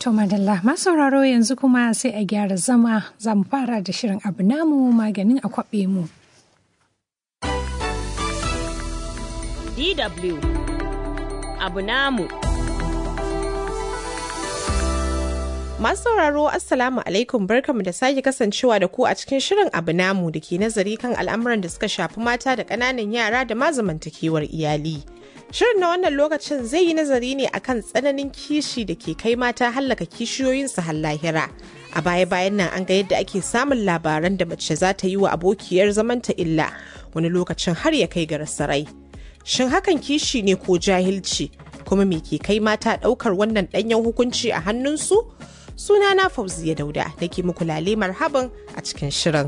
To madalla masauraro yanzu kuma sai a gyara zama za mu fara da shirin abu namu maganin a kwaɓe mu. DW abu namu. Masu sauraro Assalamu alaikum barkamu da sake kasancewa da ku a cikin shirin abu namu da ke nazari kan al'amuran da suka shafi mata da ƙananan yara da ma zamantakewar iyali. Shirin na wannan lokacin zai yi nazari ne akan tsananin kishi da ke kai mata hallaka kishiyoyinsu har lahira. A baya-bayan nan an ga yadda ake samun labaran da mace za ta yi wa abokiyar zamanta illa wani lokacin har ya kai ga rasarai. Shin hakan kishi ne ko jahilci? Kuma me ke kai mata ɗaukar wannan ɗanyen hukunci a hannunsu? Sunana Fauziya Dauda da ke muku lale marhaban a cikin shirin.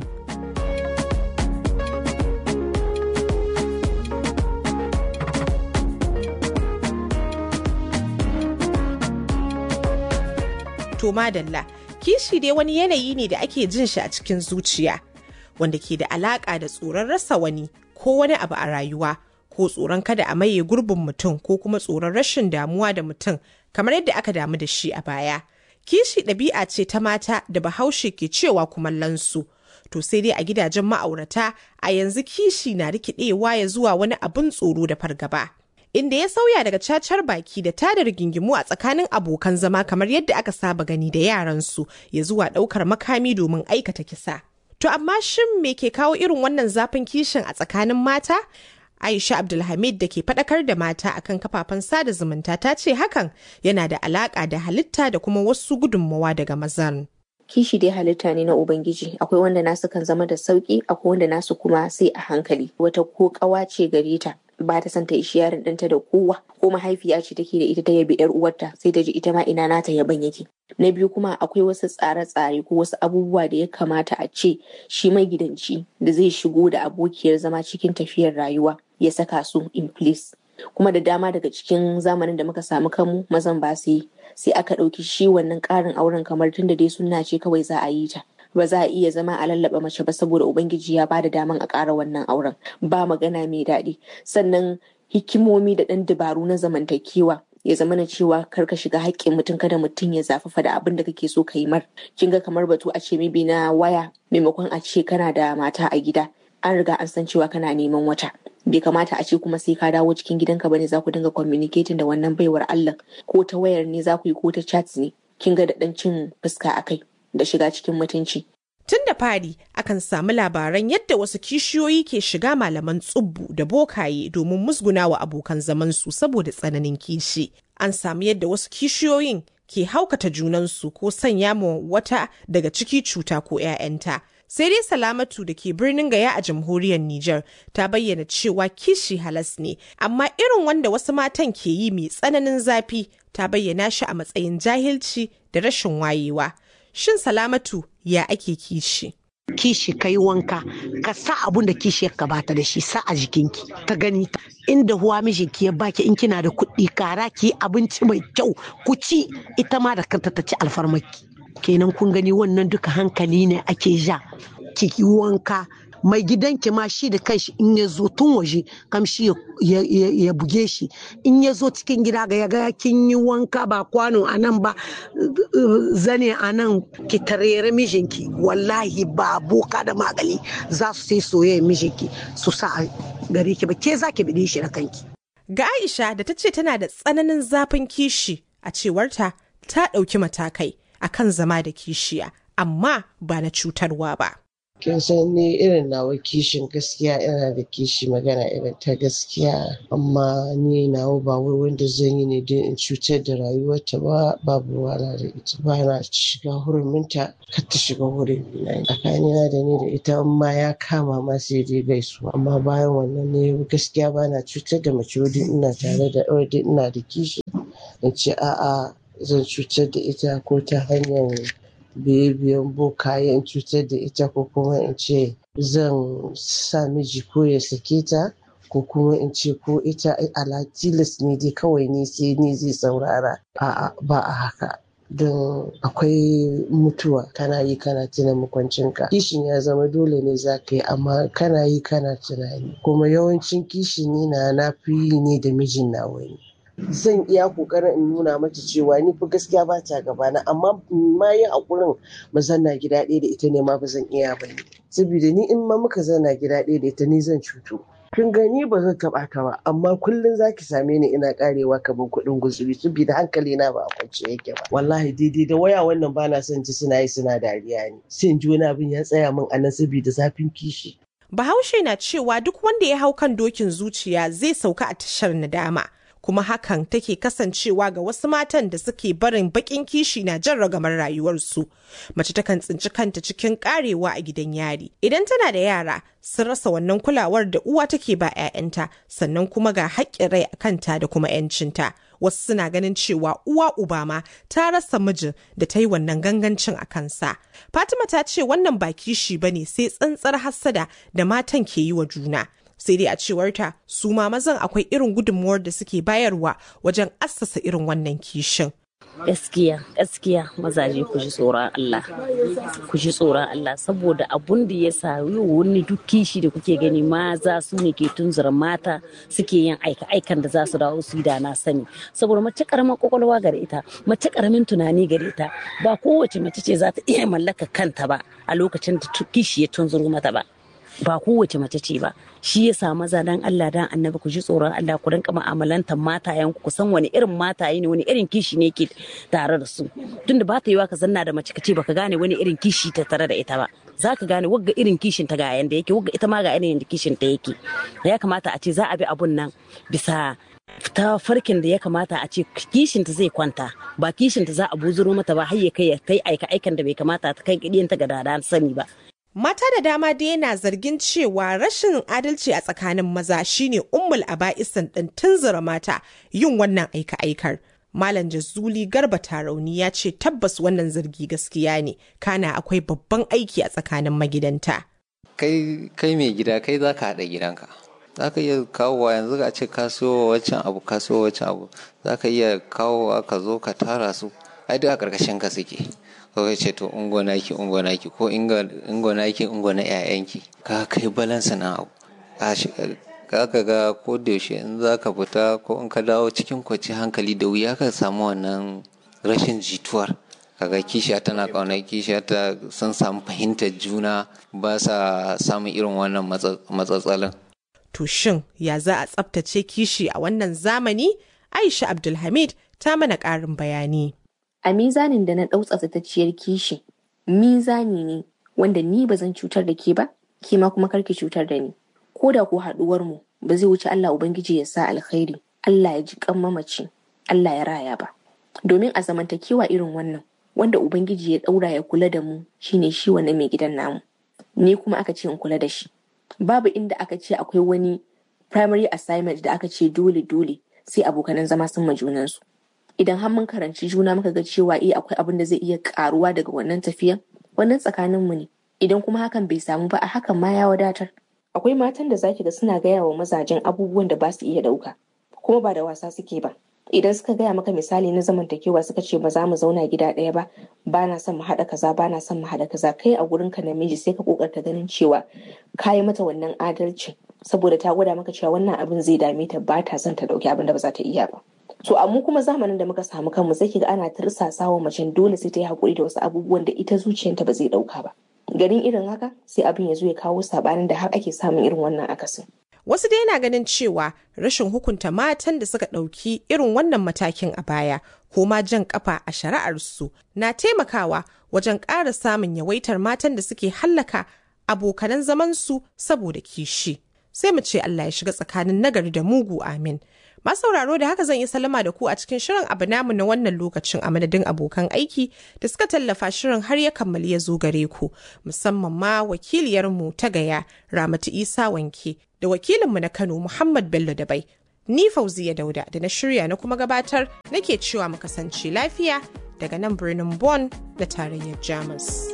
To madalla, kishi dai wani yanayi ne da ake jin shi a cikin zuciya, wanda ke da alaƙa da tsoron rasa wani ko wani abu a rayuwa, ko tsoron kada a maye gurbin mutum ko kuma tsoron rashin damuwa da mutum kamar yadda aka damu da shi a baya. Kishi ɗabi'a ce ta mata da bahaushe ke cewa kumallonsu. To sai dai a gidajen ma'aurata a yanzu kishi na rikidewa ya zuwa wani abin tsoro da fargaba. inda ya sauya daga cacar baki da tada rigingimu a tsakanin abokan zama kamar yadda aka saba gani da yaransu ya zuwa ɗaukar makami domin aikata kisa. To amma shin me ke kawo irin wannan zafin kishin a tsakanin mata? Aisha Abdulhamid da ke faɗakar da mata akan kafafen sada zumunta ta ce hakan yana da alaƙa da halitta da kuma wasu gudunmawa daga mazan. kishi dai halitta ne na ubangiji akwai wanda nasu kan zama da sauki akwai wanda nasu kuma sai a hankali wata ko kawa ce gare ta ba ta son ta ishi yaron ɗanta da kowa ko mahaifiya ce take da ita ta yabi yar uwarta sai ta ji ita ma ina nata yaban yake na biyu kuma akwai wasu tsare-tsare ko wasu abubuwa da ya kamata a ce shi magidanci da zai shigo da abokiyar zama cikin tafiyar rayuwa ya saka su in place kuma da dama daga cikin zamanin da muka samu kanmu mazan ba su yi sai aka ɗauki shi wannan ƙarin auren kamar tunda dai sunna ce kawai za a yi ta ba za a iya zama a lallaba mace ba saboda ubangiji ya bada daman a ƙara wannan auren ba magana mai daɗi sannan hikimomi da ɗan dabaru na zamantakewa ya zama na cewa kar ka shiga haƙƙin mutum kada mutum ya zafafa da abin da kake so ka yi mar kin ga kamar batu a ce mibi na waya maimakon a ce kana da mata a gida an riga an san cewa kana neman wata bai kamata a ce kuma sai ka dawo cikin gidanka bane za ku dinga communicating da wannan baiwar Allah ko ta wayar ne za ku yi ko ta chat ne kin ga da dan cin fuska akai da shiga cikin mutunci Tun da fari akan samu labaran yadda wasu kishiyoyi ke shiga malaman tsubbu da bokaye domin musguna wa abokan zamansu saboda tsananin kishi. An samu yadda wasu kishiyoyin ke haukata junansu ko sanya ma wata daga ciki cuta ko 'ya'yanta. sai dai salamatu da ke birnin gaya a jamhuriyar Nijar ta bayyana cewa kishi halas ne, amma irin wanda wasu matan ke yi mai tsananin zafi ta bayyana shi a matsayin jahilci da rashin wayewa. Shin salamatu ya ake kishi? kishi ka yi wanka ka sa abun da kishi ya bata da shi sa a jikinki ta gani ta inda huwa mijinki ya baki in kina da kuɗi kara ki abinci mai kyau ku ci ita ma da kanta ta ci alfarmaki kenan kun gani wannan duka hankali ne ake ja ki yi wanka mai gidanki ma shi da kanshi in ya zo tun waje kamshi ya buge shi in ya zo cikin gida ga yaga kin yi wanka ba kwano a nan ba zane a nan ki tarere mijinki wallahi ba boka da magali za su sai soyayya mijinki su sa a gare ki ba ke za ki bide shi da kanki Ga Aisha da ta ce tana da tsananin zafin kishi a cewarta ta ɗauki matakai akan zama da kishiya amma ba na cutarwa ba. kin san ni irin nawa kishin gaskiya ina da kishi magana irin ta gaskiya amma ni nawa ba wai wanda zan yi ne don in cutar da rayuwarta ba babu wala da ita ba na shiga huruminta kar ta shiga hurin na tsakanina da ni da ita ma ya kama ma sai dai gaisu amma bayan wannan ne gaskiya ba na cutar da mace wadin ina tare da wadin ina da kishi in ce a'a zan cutar da ita ko ta hanyar biye-biyen bokayen cutar da ita ko kuma in ce zan sa miji ko ya sake ta ko kuma in ce ko ita ala tilas ne dai kawai ne sai ni zai saurara a'a ba a haka don akwai mutuwa kana yi kana tuna makwancinka kishin ya zama dole ne za ka yi amma kana yi kana tunani kuma yawancin kishi ni na na fi yi ne da mijin nawa ne zan iya kokarin in nuna mata cewa ni fa gaskiya ba ta gabana amma ma yi hakurin mu zanna gida ɗaya da ita ne ma ba zan iya ba ne saboda ni in ma muka zanna gida ɗaya da ita ni zan cutu kin gani ba zan taɓa ta ba amma kullum zaki same ni ina karewa kamar kuɗin guzuri saboda hankali na ba a kwance yake ba wallahi daidai da waya wannan ba na son ji suna yi suna dariya ne sai in ji wani abin ya tsaya min anan saboda zafin kishi Bahaushe na cewa duk wanda ya hau kan dokin zuciya zai sauka a tashar nadama. Kuma hakan take kasancewa ga wasu matan da suke barin bakin kishi na jan ragamar rayuwarsu. Mace takan tsinci kanta cikin karewa a gidan yari. Idan tana da yara, sun rasa wannan kulawar da uwa take ba 'ya'yanta, sannan kuma ga haƙƙin rai a kanta da kuma 'yancinta. Wasu suna ganin cewa uwa uba ma ta rasa mijin da ta yi wannan gangancin a kansa. Fatima ta ce wannan ba kishi ba ne sai tsantsar hassada da matan ke yi wa juna. Sai dai a cewarta su ma mazan akwai irin gudunmuwar da suke bayarwa wajen assasa irin wannan kishin. gaskiya gaskiya mazaje ku ji tsoron Allah ku ji tsoron Allah saboda abun da ya sa wani duk kishi da kuke gani maza su ne ke tunzura mata suke yin aika aikan da za su dawo su yi da na sani saboda mace karamin kwakwalwa gare ita mace karamin tunani gare ta ba kowace mace ce za ta iya mallaka kanta ba a lokacin da kishi ya tunzuru mata ba ba kowace mace ce ba shi ya sa maza dan Allah dan annabi ku ji tsoron Allah ku rinka mu'amalantar matayen ku san wani irin mataye ne wani irin kishi ne ke tare da su tunda ba ta yiwa ka zanna da mace ka ce baka gane wani irin kishi ta tare da ita ba za ka gane wagga irin kishin ta ga yanda yake wagga ita ma ga irin kishin ta yake ya kamata a ce za a bi abun nan bisa ta farkin da ya kamata a ce kishinta zai kwanta ba kishinta za a buzuro mata ba har ya kai ya kai aika aikan da bai kamata ta kai ta ga dada sani ba Mata da dama dai yana zargin cewa rashin adalci a tsakanin maza shine ummul aba'isan ɗin tunzura mata yin wannan aika-aikar. Malam Jazuli Garba Tarauni ya ce tabbas wannan zargi gaskiya ne, kana akwai babban aiki a tsakanin magidanta. Kai kai mai gida kai za ka haɗa gidanka. Za ka iya kawowa yanzu a ce ka siyo wancan abu ka siyo wancan abu za ka iya kawowa ka zo ka tara su ai duk a ƙarƙashin ka suke. kawai ce to ungo naki ungo naki ko ingo naki ungo na ƴaƴanki ka kai balansa na abu ka ka ga ko da yaushe in za ka fita ko in ka dawo cikin kwaci hankali da wuya ka samu wannan rashin jituwar kaga kishiya tana ƙaunar kishiya ta sun samu fahimtar juna ba sa samun irin wannan matsatsalin To shin ya za a tsabtace kishi a wannan zamani? Aisha Abdulhamid ta mana ƙarin bayani. a mizanin da na ɗau tsaftatacciyar kishi mizani ne wanda ni ba zan cutar da ke ba ke ma kuma karki cutar da ni ko da ko haɗuwar mu ba zai wuce Allah ubangiji ya sa alkhairi Allah ya ji kan mamaci Allah ya raya ba domin a zamantakewa irin wannan wanda ubangiji ya ɗaura ya kula da mu shine shi wannan mai gidan namu ni kuma aka ce in kula da shi babu inda aka ce akwai wani primary assignment da aka ce dole dole sai abokanan zama sun ma junansu idan har mun karanci juna muka ga cewa eh akwai abin da zai iya karuwa daga wannan tafiyan wannan tsakanin mu ne idan kuma hakan bai samu ba a hakan ma ya wadatar akwai matan da zaki ga suna gaya wa mazajen abubuwan da ba su iya dauka kuma ba da wasa suke ba idan suka gaya maka misali na zamantakewa suka ce ba za mu zauna gida ɗaya ba ba na son mu haɗa kaza ba na son mu haɗa kaza kai a gurin ka namiji sai ka kokarta ganin cewa ka yi mata wannan adalci saboda ta gwada maka cewa wannan abin zai dame ta ba ta son ta ɗauki abin da ba za ta iya ba so amma kuma zamanin da muka samu kanmu sai kiga ana tirsasa wa macen dole sai ta yi hakuri da wasu abubuwan da ita zuciyarta ba zai dauka ba garin irin haka sai abin ya zo ya kawo sabanin da har ake samun irin wannan akasin Wasu dai na ganin cewa rashin hukunta matan da suka ɗauki irin wannan matakin a baya ko ma jan kafa a shari'arsu na taimakawa wajen ƙara samun yawaitar matan da suke hallaka abokanan zamansu saboda kishi. Sai mu ce Allah ya shiga tsakanin nagari da mugu amin. sauraro da haka zan yi salama da ku a cikin shirin abu namu na wannan lokacin a madadin abokan aiki da suka tallafa shirin har ya kammali ya zo gare ku musamman ma wakiliyarmu ta gaya ramatu isa wanke da wakilinmu na kano muhammad bello dabai ni fauziya dauda da na shirya na kuma gabatar nake cewa mu kasance lafiya daga nan birnin Bonn na tarayyar jamus.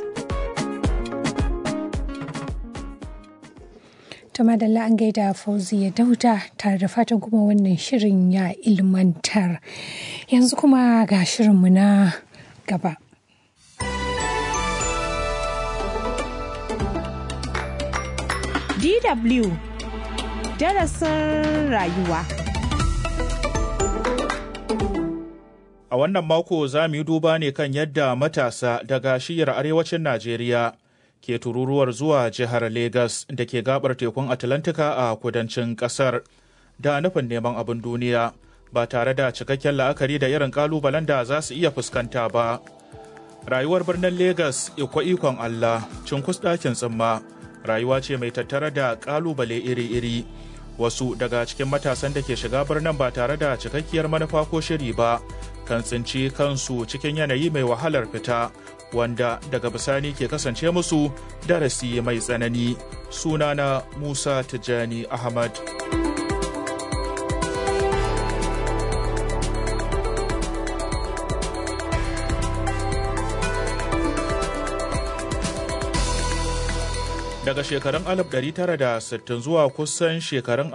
ta madalla an gaida fauziya dauda tare da fatan kuma wannan shirin ya ilmantar yanzu kuma ga shirinmu na gaba DW darasin rayuwa A wannan mako za mu yi duba ne kan yadda matasa daga shiyar arewacin Najeriya ke tururuwar zuwa jihar Legas da ke gabar tekun Atlantika a kudancin kasar da nufin neman abin duniya ba tare da cikakken la'akari da irin kalubalen da za su iya fuskanta ba. Rayuwar birnin Legas ikwa ikon Allah, cinkus ɗakin tsimma, rayuwa ce mai tattare da kalubale iri-iri. Wasu daga cikin matasan da ke shiga birnin ba tare da cikakkiyar manufa ko shiri ba, kan tsinci kansu cikin yanayi mai wahalar fita wanda daga bisani ke kasance musu darasi mai tsanani sunana musa tijjani ahmad daga shekarun 1960 zuwa kusan shekarun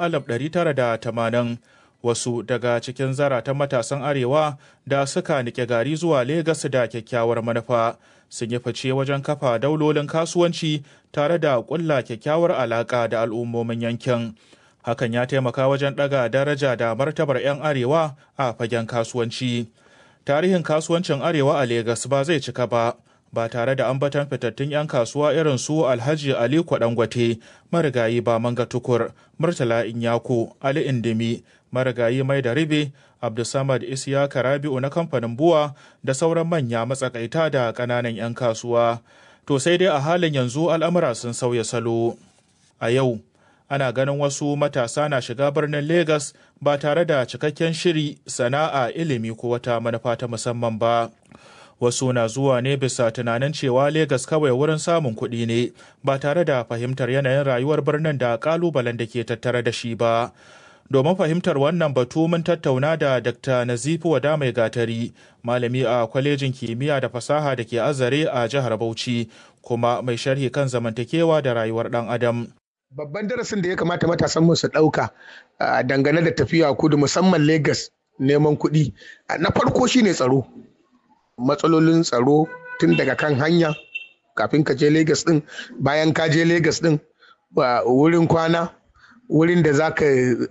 1980 wasu daga cikin zaratan matasan arewa da suka nike gari zuwa Legas da kyakkyawar manufa sun yi fice wajen kafa daulolin kasuwanci tare da ƙulla kyakkyawar alaƙa da al'ummomin yankin. Hakan ya taimaka wajen ɗaga daraja da martabar 'yan arewa a fagen kasuwanci. Tarihin kasuwancin arewa a Legas ba zai cika ba. ba tare da ambaton fitattun 'yan kasuwa irin su alhaji ali kwadangwate marigayi ba manga tukur murtala inyako ali indimi marigayi mai da ribe abdulsamad isiyaka rabi'u na kamfanin buwa da sauran manya matsakaita da ƙananan 'yan kasuwa to sai dai a halin yanzu al'amura sun sauya salo a yau ana ganin wasu matasa na shiga birnin Legas ba tare da cikakken shiri sana'a ilimi ko wata manufa ta musamman ba. wasu na zuwa ne bisa tunanin cewa Legas kawai wurin samun kuɗi ne ba tare da fahimtar yanayin rayuwar birnin da ƙalubalen da ke tattare da shi ba. Domin fahimtar wannan batu mun tattauna da Dr. Nazifu Wada Mai Gatari, malami a kwalejin kimiyya da fasaha da ke azare a jihar Bauchi, kuma mai sharhi kan zamantakewa da rayuwar ɗan Adam. Babban darasin da ya kamata matasan mu su ɗauka dangane da tafiya kudu musamman Legas neman kuɗi. Na farko shine tsaro. matsalolin tsaro tun daga kan hanya kafin ka je Legas din bayan ka je Legas din wurin kwana wurin da zaka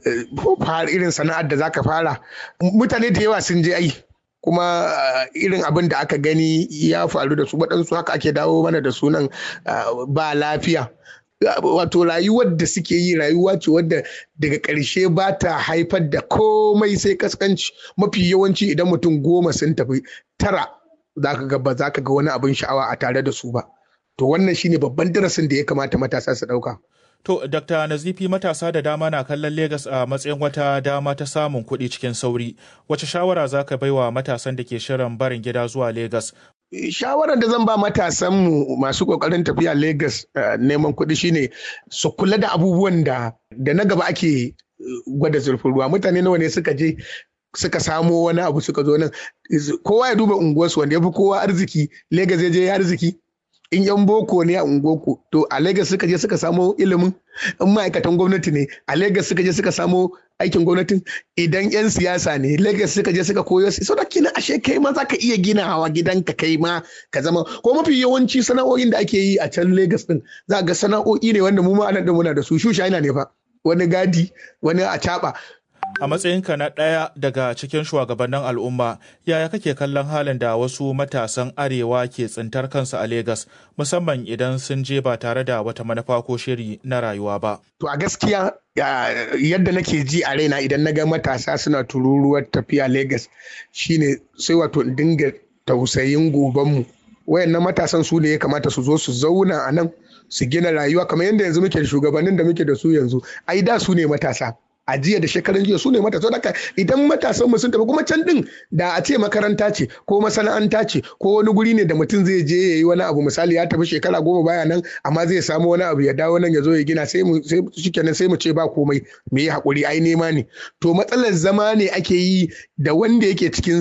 fara irin sana'ar da zaka fara mutane da yawa sun je ai kuma irin abin da aka gani ya faru da su waɗansu haka ake dawo mana da sunan ba lafiya wato rayuwar da suke yi rayuwa ce wadda daga ƙarshe ba ta haifar da komai sai kaskanci mafi yawanci idan mutum goma sun tafi tara za ka ga ba za ka ga wani abin sha'awa a tare da su ba to wannan shine babban darasin da ya kamata matasa su ɗauka. To, Dr. Nazifi matasa da dama na kallon Legas a matsayin wata dama ta samun kuɗi cikin sauri. Wace shawara za ka baiwa matasan da ke shirin barin gida zuwa Legas? Shawarar da zan ba matasanmu masu ƙoƙarin tafiya Legas neman kuɗi shine su kula da abubuwan da da na gaba ake gwada zurfin ruwa. Mutane nawa ne suka je suka samo wani abu suka zo nan kowa ya duba unguwarsu wanda ya fi kowa arziki Legas ya je ya arziki in yan boko ne a unguwarku to a Legas suka je suka samo ilimin in ma'aikatan gwamnati ne a Legas suka je suka samo aikin gwamnatin idan yan siyasa ne Legas suka je suka koyo su da kina ashe kai ma zaka iya ginawa gidanka kai ma ka zama ko mafi yawanci sana'o'in da ake yi a can Legas din za ga sana'o'i ne wanda mu ma anan muna da su shushaina ne fa wani gadi wani a A matsayinka na ɗaya daga cikin shugabannin al'umma, yaya kake kallon halin da wasu matasan arewa ke tsintar kansu a Legas, musamman idan sun je ba tare da wata manufa ko shiri na rayuwa ba? To a gaskiya yadda nake ji a raina idan na ga matasa suna tururuwar tafiya Legas shine sai wato in dinga tausayin gobanmu. Wayannan matasan su ne ya kamata su zo su zauna a nan su gina rayuwa kamar yadda yanzu muke da shugabannin da muke da su yanzu. Ai da su ne matasa. a jiya da shekarun jiya su ne matasa haka idan matasan sun tafi kuma can din da a ce makaranta ce ko masana'anta ce ko wani guri ne da mutum zai je ya yi wani abu misali ya tafi shekara goma baya nan amma zai samu wani abu ya dawo nan ya zo ya gina sai mu sai shikenan sai mu ce ba komai me yi hakuri ai nema ne to matsalar zama ne ake yi da wanda yake cikin